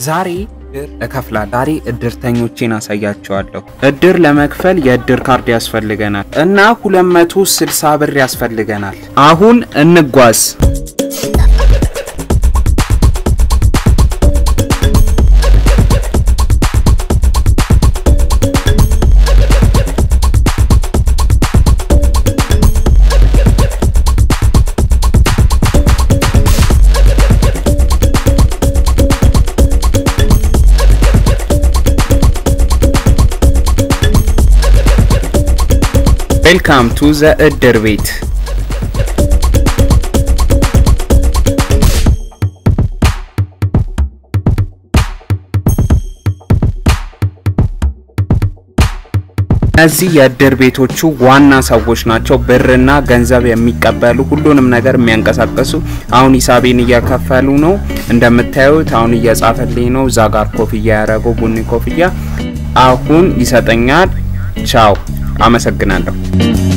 ዛሬ እድር እከፍላለሁ። ዛሬ እድርተኞቼን አሳያቸዋለሁ። እድር ለመክፈል የእድር ካርድ ያስፈልገናል እና 260 ብር ያስፈልገናል። አሁን እንጓዝ። ዌልካም ቱ ዘ እድር ቤት። እነዚህ የእድር ቤቶቹ ዋና ሰዎች ናቸው። ብርና ገንዘብ የሚቀበሉ ሁሉንም ነገር የሚያንቀሳቀሱ። አሁን ሂሳቤን እየከፈሉ ነው እንደምታዩት። አሁን እየጻፈልኝ ነው። እዛ ጋር ኮፍያ ያደረገው ቡኒ ኮፍያ አሁን ይሰጠኛል። ቻው፣ አመሰግናለሁ።